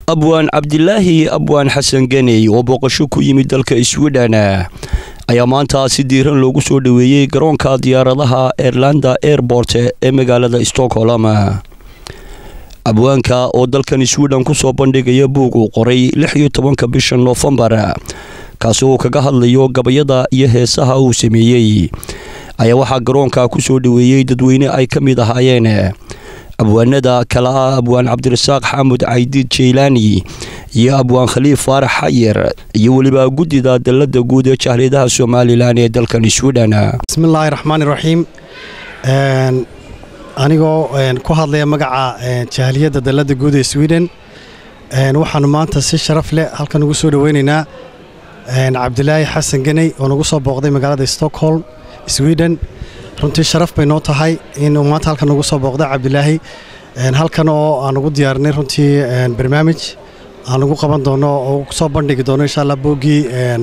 abwaan cabdilaahi abwaan xasan ganey oo booqasho ku yimid dalka swidhen ayaa maanta si diiran loogu soo dhoweeyey garoonka diyaaradaha airlanda airport ee magaalada stockholm abwaanka oo dalkan swidhen kusoo bandhigaya buug uu qoray lix iyo tobanka bisha noofembar kaasi uu kaga hadlayo gabayada iyo heesaha uu sameeyey ayaa waxaa garoonka kusoo dhoweeyey dadweyne ay ka mid ahaayeen abwaanada kale ah abwaan cabdirasaaq xaamud caydiid jaylaani iyo abwaan khaliif faarax xayer iyo weliba guddida dalada guud ee jahliyadaha somalilan ee dalkan swidhen bismillaahi raxmaani raxiim anigoo ku hadlaya magaca jahliyadda dalada guud ee swiden waxaanu maanta si sharaf leh halkan ugu soo dhoweynaynaa cabdilaahi xasan ganey oo nagu soo booqday magaalada stockholm swiden runtii sharaf bay noo tahay inuu maanta halkan nagu soo booqday cabdilaahi halkan oo aan ugu diyaarinay runtii barnaamij aan ugu qaban doono oo soo bandhigi doono insha allah booggii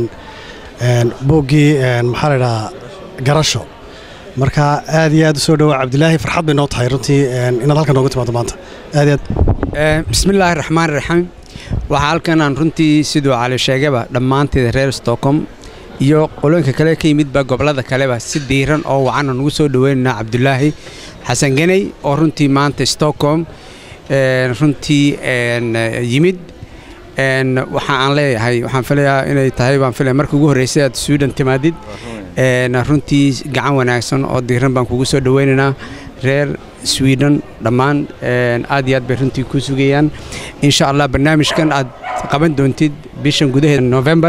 booggii maxaa la idhahaa garasho marka aad iyo aad u soo dhowaa cabdilaahi farxad bay noo tahay runtii inaad halkan noogu timaado maanta aad iyo aad bismillaahi raxmaan raxiim waxaa halkan aan runtii siduu cali sheegayba dhammaanteeda reer stockholm iyo qolooyinka kale ka yimidba gobollada kaleba si diiran oo wacan aan ugu soo dhoweynaynaa cabdulaahi xasan ganey oo runtii maanta stockholm runtii yimid waxa aan leeyahay waxaan filayaa inay tahay baan filaya marka ugu horreysay aad sweden timaadid runtii gacan wanaagsan oo diiran baan kugu soo dhoweynaynaa reer sweden dhammaan aad iyo aad bay runtii ku sugayaan insha allah barnaamijkan aad qaban doontid bishan gudaheeda november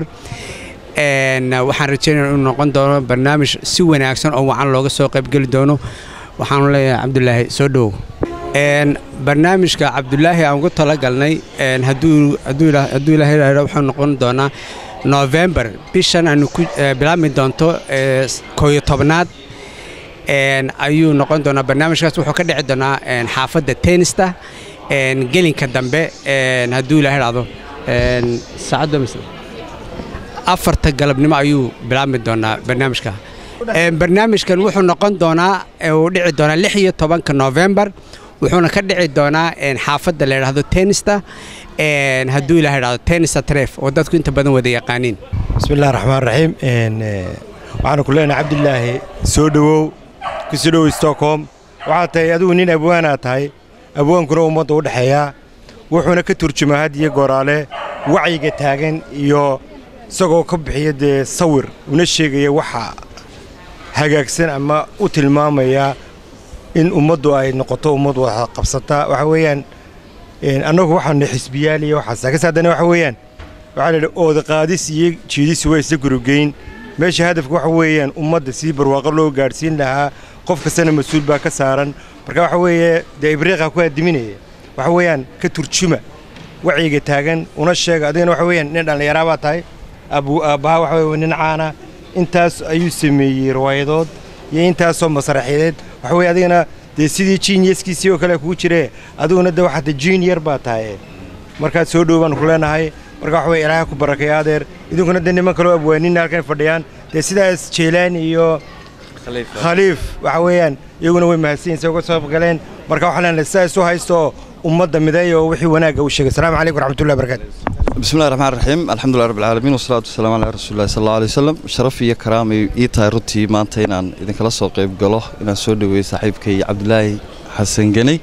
waxaan rajeynaya inuu noqon doono barnaamij si wanaagsan oo wacan looga soo qaybgeli doono waxaanu leeyahay cabdulaahi soo dhowow barnaamijka cabdulaahi aan ugu talagalnay hadduu ilaahay yidhaahdo wuxuu noqon doonaa november bishan aanu ku bilaabmi doonto kooyo tobnaad ayuu noqon doonaa barnaamijkaas wuxuu ka dhici doonaa xaafadda tenista gelinka dambe hadduu ilaahay idhaahdo saacadda mise afarta galabnimo ayuu bilaabmi doonaa barnaamijka barnaamijkan wuxuu noqon doonaa uu dhici doonaa lix iyo tobanka november wuxuuna ka dhici doonaa xaafadda la yidhaahdo tenista hadduu ilaha idhahdo tenista tref oo dadku inta badan wada yaqaaniin bismillahi raxmaan raxiim waxaanu ku leenahay cabdilaahi soo dhowow ku soo dhowow stockholm waxaad tahay adigu nin abwaanaa tahay abwaankuna ummadda u dhexeeyaa wuxuuna ka turjumaa had iyo gooraale wacyiga taagan iyo isagoo ka bixiya dee sawir una sheegaya waxa hagaagsan ama u tilmaamaya in ummaddu ay noqoto ummad wada qabsata waxa weeyaan annagu waxaanu xisbiyaal iyo waxaas laakiinse haddana waxa weeyaan waxaa la yidhi ooda qaadis iyo jiidis waa isla gurugeyn meesha hadafka waxa weeyaan ummadda sidii barwaaqo loo gaadhsiin lahaa qof kastana mas-uul baa ka saaran marka waxa weeye dee ibriiqa ku aadiminaya waxa weeyaan ka turjuma wacyiga taagan una sheega adigana waxa weeyaan nin dhallinyaraa baa tahay aabbaha waxa weye nin caana intaas ayuu sameeyey riwaayadood iyo intaasoo masraxiyadeed waxa weye adigana dee sidii jiinyaskiisii oo kale kugu jiree adiguna de waxaad jiinyar baa tahay markaad soo dhow baanu ku leenahay marka waxa weye ilaahay ku barakaya adeer idinkuna dee niman kaloo abwaanina halkan fadhiyaan dee sidaas jeylaan iyo khaliif waxa weeyaan iyaguna way mahadsanyiin say uga soo galeen marka waxaa leenahay sidaas u haysto ummadda mideeya oo wixii wanaagga u sheegay asalaamu calaykum waraxmatullahi barakatu بسم الله الرحمن الرحيم الحمد لله رب العالمين والصلاة والسلام على رسول الله صلى الله عليه وسلم شرف iyo karaam ii tahay runtii maanta inaan idinkala soo qayb galo inaan soo dhaweeyo saaxiibkay cabdilaahi xasan ganey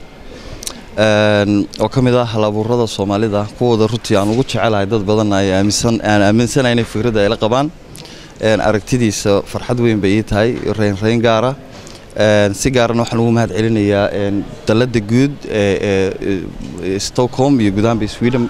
oo ka mid ah halabuurada soomaalida kuwooda runtii aan ugu jecelahay dad badan ay aaminsan aan aaminsanahay inay fikradda ay la qabaan aragtidiisa farxad weyn bay ii tahay reynreyn gaara si gaarana waxaan ugu mahad celinayaa dalladda guud ee stockholm iyo gudahanba sweden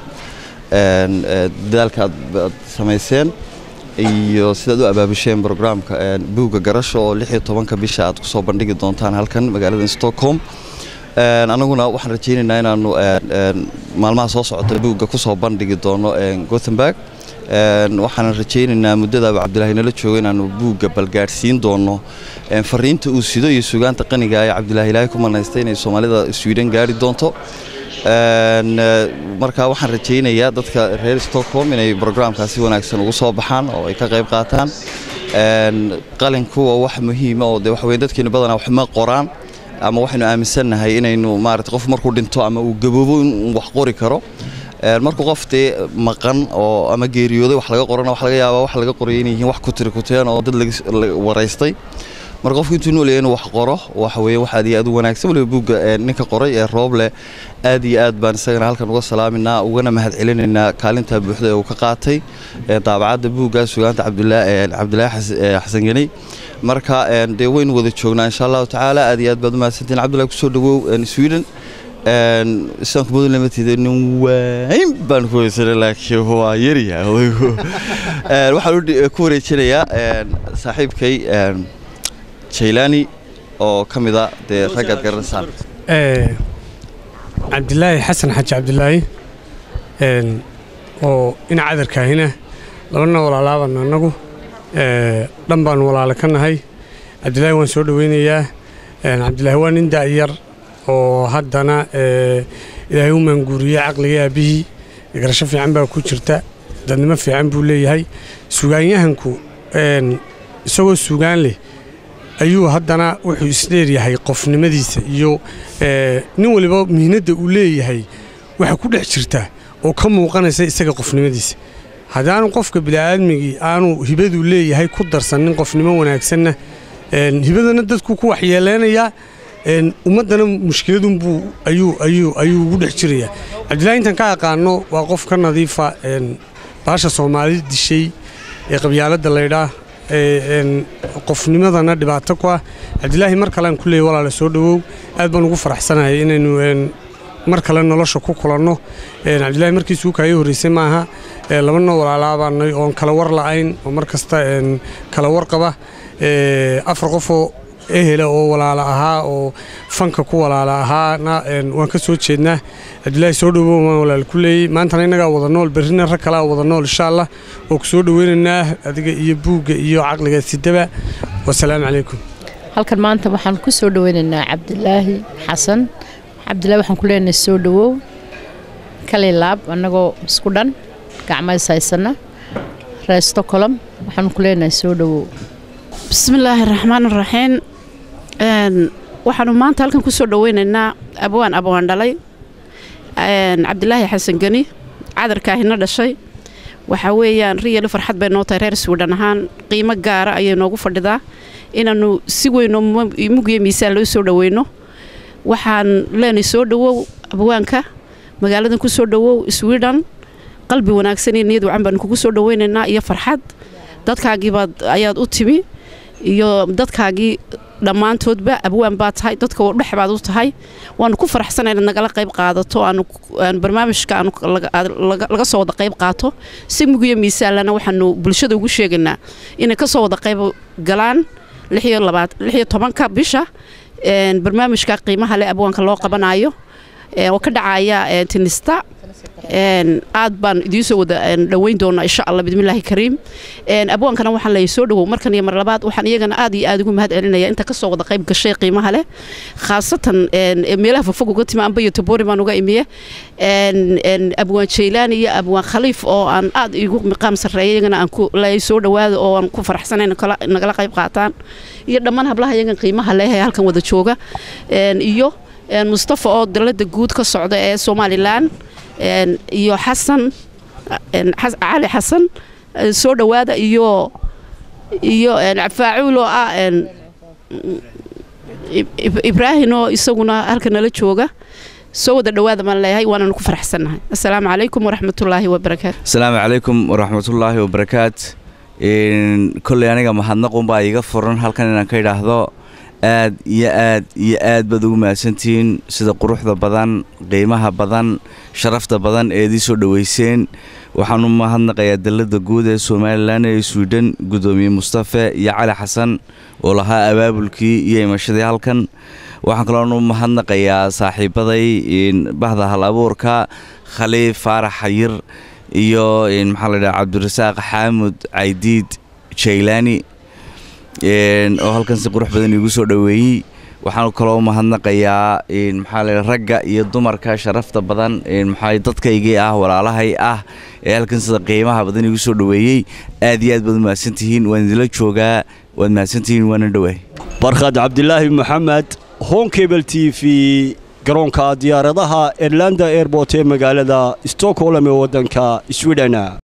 dadaalka aad samayseen iyo sidaad u abaabusheen brograamka buugga garasho oo lix iyo tobanka bisha aad kusoo bandhigi doontaan halkan magaalada stockholm anaguna waxaan rajaynaynaa inaanu maalmaha soo socota buugga kusoo bandhigi doono gothenburg waxaan rajaynaynaa muddadaaba cabdilaahi nala joogo inaanu buugga balgaadhsiin doono fariinta uu sido iyo sugaanta qaniga ee cabdilaahi ilaahay ku manaystay inay soomaalida sweden gaari doonto marka waxaan rajaynayaa dadka reer stockholm inay brograamkaasi wanaagsan ugu soo baxaan oo ay ka qayb qaataan qalinku waa wax muhiima oo de waxa weye dadkeenu badanaa wax ma qoraan ama waxaynu aaminsannahay inaynu maarata qof markuu dhinto ama uu gaboobo in wax qori karo markuu qof dee maqan oo ama geeriyooday wax laga qorana wax laga yaabaa wax laga qoraya inay yihiin wax ku tiri kuteen oo dad laga waraystay marka qofku intuu noolyahay inuu wax qoro waxa weeye wax aad iyo aad u wanaagsan waliba buugga ninka qoray ee rooble aad iyo aad baan isagana halkan uga salaaminaa ugana mahad celinaynaa kaalintaa buuxda ee uu ka qaatay daabacadda buugga sugaanta cabdilaahi xasan geney marka dee waynu wada joognaa insha allahu tacaala aad iyo aad baad u mahadsantiin cabdullahi kusoo dhawow sweden islaamka mudan lamateeda nin waayn baan ku weysanay laakiin waa yaryaha waxaan ku wareejinayaa saaxiibkay jaylaani oo ka mid a dee raggaad garanaysaan cabdilaahi xasan xaji cabdilaahi oo ina cadarkaahina labana walaalaaban annagu dhan baan walaale ka nahay cabdilaahi waan soo dhoweynayaa cabdilaahi waa nin da'yar oo haddana ilaahay u maanguuriyey caqliga aabbihii garasho fiican baa ku jirta dadnimo fiican buu leeyahay sugaanyahanku isagoo sugaan leh ayuu haddana wuxuu isdheeryahay qofnimadiisa iyo nin waliba mihnadda uu leeyahay waxa ku dhex jirta oo ka muuqanaysa isaga qofnimadiisa haddaanu qofka bini'aadmigii aanu hibaduu leeyahay ku darsanin qofnimo wanaagsanna hibadana dadku ku waxyeeleynayaa ummaddana mushkiladunbuu ayuu ugu dhex jirayaa cabdillahi intaan ka aqaano waa qof ka nadiifa baasha soomaali dishay ee qabyaaladda laydhaa qofnimadana dhibaato ku ah cabdilaahi mar kalean ku leeyay walaale soo dhowow aad baan ugu faraxsanahay inaynu mar kale nolosha ku kulanno cabdillahi markiisuu kaaga horreysay maaha labanoo walaalaabaanay oon kala war la'ayn oo mar kasta kala war qaba afar qofoo ehela oo walaala ahaa oo fanka ku walaala ahaana waan ka soo jeednaa cabdilaahi soo dhowow waan walaal ku leeyey maantana innagaa wada nool berrina rag kalaa wada nool insha allah oo ku soo dhoweynaynaa adiga iyo buugga iyo caqliga sidaba wasalaamu calaykum halkan maanta waxaan ku soo dhoweynaynaa cabdilaahi xasan cabdillahi waxaan ku leenahay soo dhowow kali laab annagoo isku dhan gacmays haysana reer stocolom waxaan ku leenahay soo dhowow bismillaahi raxmaan raxiim waxaanu maanta halkan ku soo dhoweynaynaa abwaan abwaan dhalay cabdilaahi xasan geni cadarkaahina dhashay waxaa weeyaan riyali farxad bay noo tahay reer swidhan ahaan qiimo gaara ayay noogu fadhidaa inaannu si weyno mugiyo miisaan loo soo dhoweyno waxaan leenay soo dhowow abwaanka magaaladan ku soo dhowow swidhan qalbi wanaagsan iyo niyad wacan baanu kugu soo dhoweynaynaa iyo farxad dadkaagiibaad ayaad u timi iyo dadkaagii dhammaantoodba abwaan baa tahay dadka dhex baad u tahay waanu ku faraxsana inaad nagala qayb qaadato aanu barnaamijka laga soo wada qayb qaato si mugiyo miisaalana waxaanu bulshada ugu sheegaynaa inay ka soo wada qayb galaan lixiyo tobanka bisha barnaamijka qiimaha leh abwaanka loo qabanayo oo ka dhacaya tinista aad baan idiin soo wada dhoweyn doonaa insha allah bidmillaahi kariim abwaankana waxaan leeyahay soo dhowow markan iyo mar labaad waxaan iyagana aad iyo aad ugu mahad celinaya inta kasoo wada qayb gashay qiimaha leh khaasatan meelaha fogfog uga timi amba iyo tabori baan uga imiye abwaan jaylaan iyo abwaan khaliif oo aan aad igu miqaam sarreeya iyagana aan ku leeyahay soo dhowaada oo aan ku faraxsanayn nagala qayb qaataan iyo dhammaan hablaha iyagan qiimaha leh ee halkan wada jooga iyo mustafa oo dalada guud ka socda ee somalilan iyo xasan cali xasan soo dhowaada iyo iyo cafaacuul oo ah ibraahin oo isaguna halka nala jooga soo wada dhowaada maan leeyahay waananu ku faraxsannahay assalaamu calaykum waraxmatullaahi wabarakaatu asalaamu calaykum waraxmatullaahi wabarakaat kolley aniga mahadnaqunbaa iiga furan halkan inaan ka idhaahdo aad iyo aad iyo aad baad ugu mahadsantihiin sida quruxda badan qiimaha badan sharafta badan ee idii soo dhoweyseen waxaan u mahadnaqayaa dalladda guud ee somalilan ee swidhen guddoomiye mustafe iyo cali xasan oo lahaa abaabulkii iyo imashadii halkan waxaan kaloon u mahadnaqayaa saaxiibaday bahda hal abuurka khaliif faarax xayir iyo maxaa la dhaha cabdirasaaq xaamud caydiid jaylaani oo halkan si qurux badan iigu soo dhoweeyey waxaan kaloo mahadnaqayaa maxaa la ragga iyo dumarka sharafta badan maxaa dadkaygii ah walaalahay ah ee halkan sida qiimaha badan iigu soo dhoweeyey aad iyo aad baad u mahadsantihiin waan idinla joogaa waad mahadsantihiin waana dhowahay barkhad cabdilaahi maxamed honkebel t v garoonka diyaaradaha erlanda airport ee magaalada stockholm ee waddanka sweden